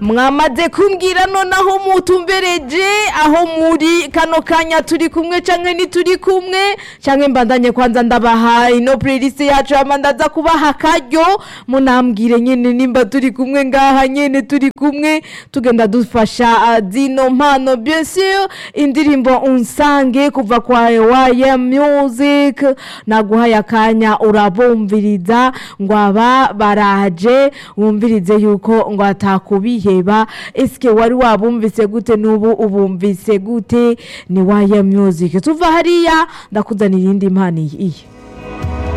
mwamaze kumbwira nonaho mutumbereje aho muri kano kanya turi kumwe canke ntituri kumwe canke mbandanye kwanza ndabaha ino playlist yacu hama ndaza kubaha akaryo munambwire nyene nimba turi kumwe ngaha nyene turi kumwe tugenda dufasha uh, zino mpano bien sûr indirimbo unsange kuva kwa waya music naguhaye akanya urabumviriza ngo aba baraje wumvirize yuko ngo atakubiheba eske wari wabumvise gute n'ubu ubumvise gute ni waya music tuva hariya ndakuzanira iyindi mpano iyi